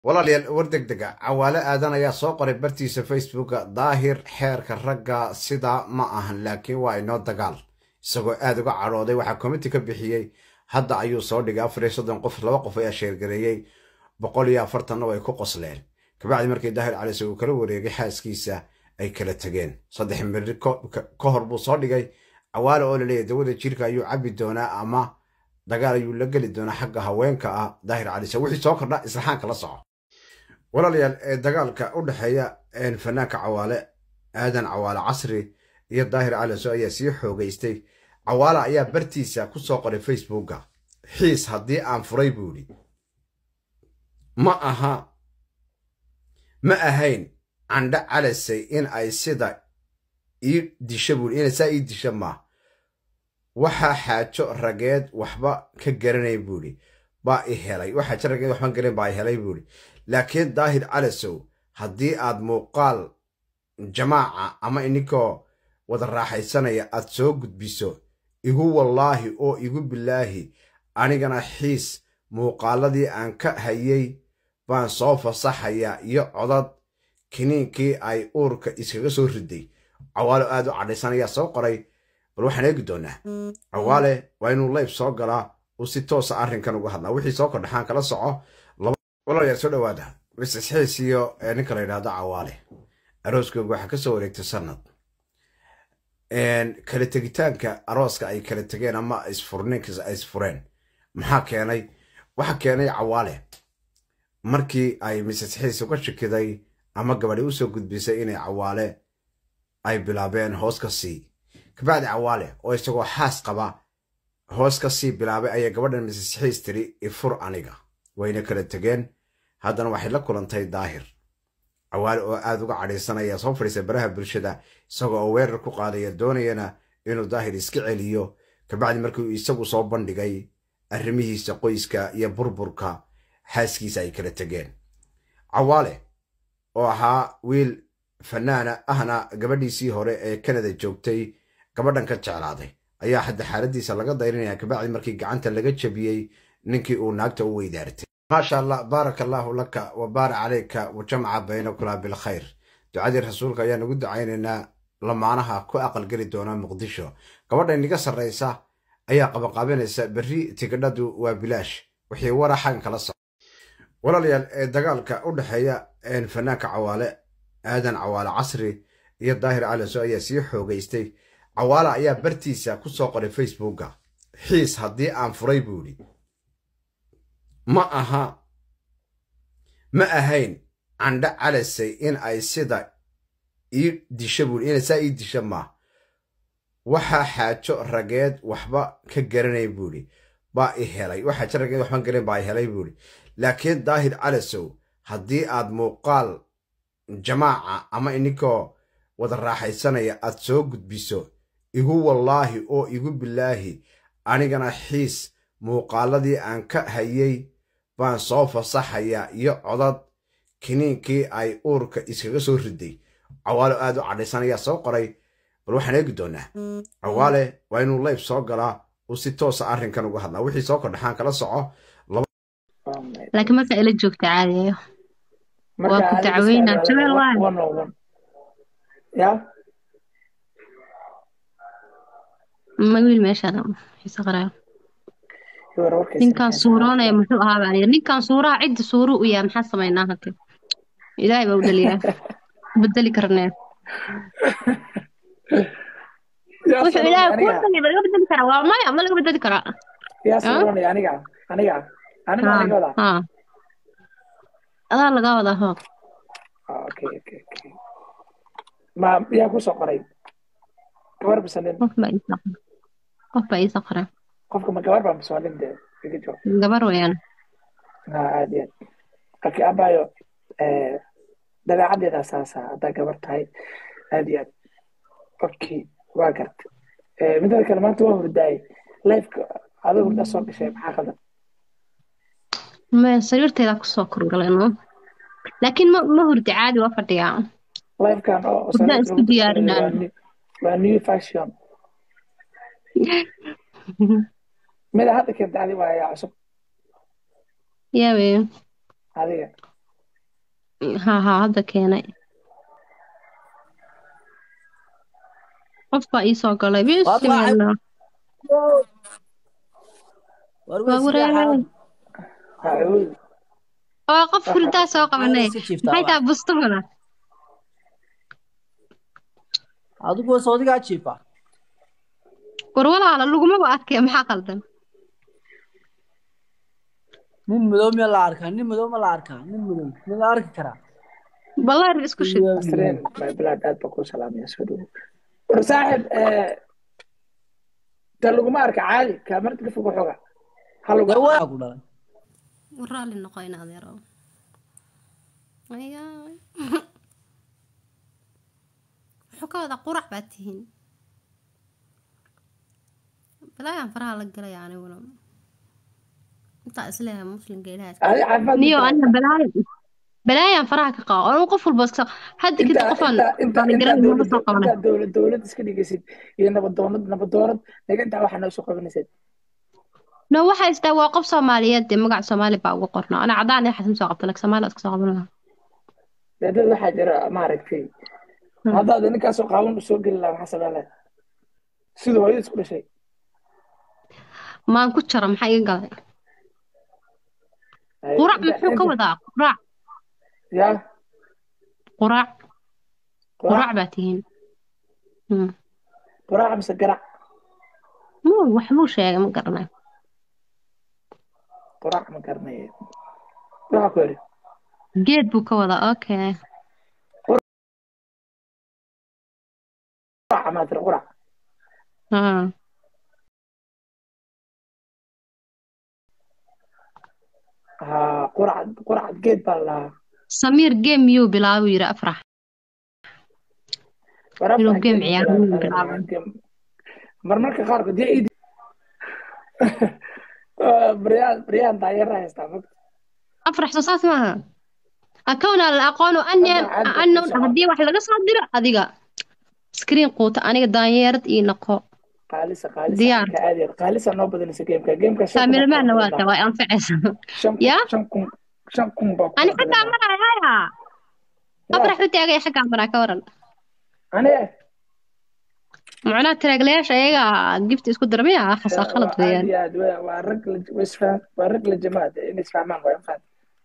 walaalayaal war degdega cawaale aadan ayaa soo qoray bartiisa facebooka daahir xeerka ragga sidaa ma ahan laakiin waa inoo dagaal isagoo aad uga cadhooday waxaa komiti ka bixiyey hadda ayuu soo dhigay afar iyo soddon qof laba qof ayaa sheergareeyey boqol iyo afartanna way ku qosleen kabacdi markii daahir calise uu kala wareegay xaaskiisa ay kala tegeen saddex miri ka hor buu soo dhigay cawaale oo laleeyahy dawada jirka ayuu cabi doonaa ama dagaal ayuu la geli doonaa xagga haweenka ah daahir calise wixii soo kordha islaxaanka la soco walaalayaal ee dagaalka u dhexeeya fanaanka cawaale aadan cawaale casri iyo daahir caliso ayaa sii xoogaystay cawaale ayaa bartiisa ku soo qoray facebooka xiis haddii aan furay buu idhi ma aha ma ahayn candho calisay in ay sida ii disha buui inay saa ii disha maa waxaa xaajo rageed waxba ka garanay buuhi baa i helay waxaa xaajo rageed waxba garan baa i helay buuhi laakiin daahir calisow haddii aad muuqaal jamaaca ama ininkoo wada raaxaysanaya aad soo gudbiso igu wallaahi oo igu bilaahi anigana xiis muuqaaladii aan ka hayay baan soo fasaxayaa iyo codad kiniinkii ay uurka iskaga soo riday cawaalo aad u cadhaysan ayaa soo qoray bal waxaan eegi doonaa cawaale waa inuu layb soo galaa uu si toosa arrinkan uga hadlaa wixii soo kordhaxaan kala soco walaalayaal soo dhawaada misisxiis iyo ninka la yidhaahdo cawaale arooskooga waxaa ka soo wareegtay sanad kala tegitaanka arooska ay kala tegeen ama isfurninkas ay isfureen maxaa keenay waxaa keenay cawaale markii ay misisxiis uga shikiday ama gabadhi usoo gudbisay inay cawaale ay bilaabeen hoos ka sii kabacdi cawaale oo isagoo xaas qaba hoos ka sii bilaabay ayay gabadhan misisxiis tiri ifur aniga wayna kala tegeen haddana waxay la kulantay daahir cawaale oo aad uga cadhaysanaya soo fadhiisa baraha bulshada isagoo oo weerar ku qaadaya doonayana inuu daahir iska celiyo kabacdi markii isagu soo bandhigay arrimihiisa qoyska iyo burburka xaaskiisa ay kala tegeen cawaale oo ahaa wiil fanaana ahna gabadhiisii hore ee kanada joogtay gabadhan ka jeclaaday ayaa hadda xaaladiisa laga dayrinaya kabacdi markii gacanta laga jabiyey ninkii uu naagta u weydaartay maasha allah baaraka allaahu laka wa baarak calayka wa jamca baynakula bilkhayr ducadii rasuulka ayaan ugu ducaynaynaa lamaanaha ku aqalgeli doona muqdisho gabadha iniga sarraysa ayaa qabanqaabinaysa berri tigidhadu waa bilaash wixii waraxan kala soco walaalayaal ee dagaalka u dhexeeya fanaanka cawaale aadan cawaale casri iyo daahir caliso ayaa sii xoogaystay cawaale ayaa bartiisa ku soo qoray facebooka xiis haddii aan furay buu idhi ma aha ma ahayn candho calisay in ay sida ii disha buui inay saa ii disha maa waxaa xaajo rageed waxba ka garanay buuhi baa i helay waxaa xaajo rageed waxba garan baa i helay buuhi laakiin daahir calisow haddii aad muuqaal jamaaca ama ininkoo wada raaxaysanaya aad soo gudbiso igu wallaahi oo igu bilaahi anigana xiis muuqaaladii aan ka hayay baan soo fasaxayaa iyo codad kiniinkii ay uurka iskaga soo riday cawaalo aad u cadhaysan ayaa soo qoray bal waxaan eegi doonaa cawaale waa inuu layb soo galaa uu si toosa arrinkan uga hadlaa wixii soo kordhaxaan kala soco laakiin marka ila joogta caadiyo waa ku dacweynaa jabeel waay ma wiil meeshaan xiise qaraayo ninkaan suuroonaya muxuu ahaa baan yidhi ninkaan suuraha cidda suuru u yahay maxaa samaynaa hake ilaahay baa u dhaliyaa bedeli karnee wuxuu ilaahay kuu dhaliya ma laga bedeli karaa waa maya ma laga bedeli karaa adaa lagaa wadaa ho yaa kusoo qoray gabar bise nin qof baa iisoo qoray qofka ma gabar baa mise waa nin dee iga joog gabar weeyaan aad iyo aad okay abayo dabeecaddeeda saasa haddaa gabar tahay aad iyo aad okay waa garta midada kale maanta waa hurdaay lifeka adoo hurdaa soo gashay maxaa qadan maya sariirteedaa kusoo korgalay no laakiin ma ma hurdi caadi waa fadhiyaa lifekan oo hurdaa isku diyaarinaan waa new fashion mida hadda keenta adi waa ayaa cusub yawe adiga ها ها hadda keenay qof baa ii soo galay Waad waa bismillah war waa way sidee wareer xaalad acuud waa qof hurdaa soo Maxaad qabanay iska jiiftaa maxay waa tahay bustumana adigu waa soodigaa jiifa war walaala lagumaba arkay maxaa qaldan nin madow miya la arkaa nin madow ma la arkaa nin madow ma la arki karaa ballaar isku shid asreen my blood aad baa kuu salaamaya soo dhowo war saaxib ta laguma arka caadi kaamarta ka fog waxooga ha lagu dee waa ku dhalay raalli noqo in adeero ayaay wuxuu ka wadaa qurac baad tihiin balaayaan faraha la galaya aniguna intaa isleeyahay muslimka ilaahay adi caafimaad niyo aniga balaayo balaayaan faraha ka qabo anigu qof walba iska hadda kadib inta qofaan inta inta aan inta garanay ma soo dowlad qabanay inta dowlad dowlad iska dhigaysid iyo nabadoonad nabadoonad naga intaa waxaa noo soo qabanaysid no waxaa istaa waa qof soomaaliyeed dee magaca soomaali baa ugu qorna ana cadaan ee xasan soo qabta lak soomaali iska soo qaban lahaa dee dad waxaa jira maaragtay haddaad ninkaasoo qaawan u soo geli lahaa maxaa sameyn lahayd sida hooyada isku dhashay maan ku jara maxaa iga galay Ay, qurac inta- muxuu ka inta- wadaa qurac yaa qurac qurac qurac baa tihiin Hmm. qurac mise garac muu waxbuu sheegay ma garanayo qurac ma garanaye waxa ku yidhi geed buu ka wadaa okay qurac maa tiri qurac Ah. haa qurac qurac geed baa la lahaa samiir game miyuu bilaabuu yidhi afrax war Inuu afar game geed ciyaaro bilaab- inuu bilaab- bilaabo. game. marmarka qaarkood dee iidi Ah, baryaan baryaan taageera haystaa ma afrax soo saas maaha akowna la aqoonu anyan Hadda cadda annown ku socda. haddii wax laga soo diro adiga screen quuta aniga daanyeerad ii noqo qaalisa qaalisa Diyaar. ka aadi qaalisa noo badanaysa gameka gameka shan kun baa kaamilmaanna ku waa badan. ta waa anfacaysa shan kun yaa shan kun shan kun baa ku ani badan. xaggaa maraya afrax u taagaya xaggaa maraa ka waran aniga macnaha taraaglayaasha ayaga gift isku darmaya xasaa khalad waa aad weeyaan iyo aad waa- waa rag la waa isfahan waa rag la jamaad in isfahmaan waa infaan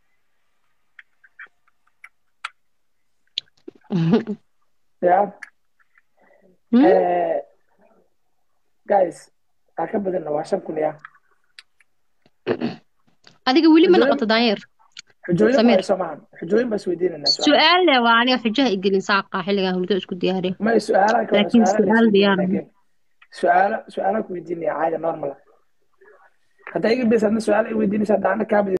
ya Hmm? Eh, guys aa ka badanna waa shan kun ya adiga weli ma Xujooyin- noqoto daanyeer xujooyin Samir. baa soo maahan xujooyin baa isweydiinanaa su'aal su-aal le waa aniga xujaha igelin saaqa xilligan hurdo isku diyaariya may su'aalaha ka Laakiin su'aalaha la su'aal diyaar isweydiinanaa game. su'aala su'aalaha ku weydiinaya caada normal haddaa iga bes adna su'aala i weydiinaysa hadda ana kaa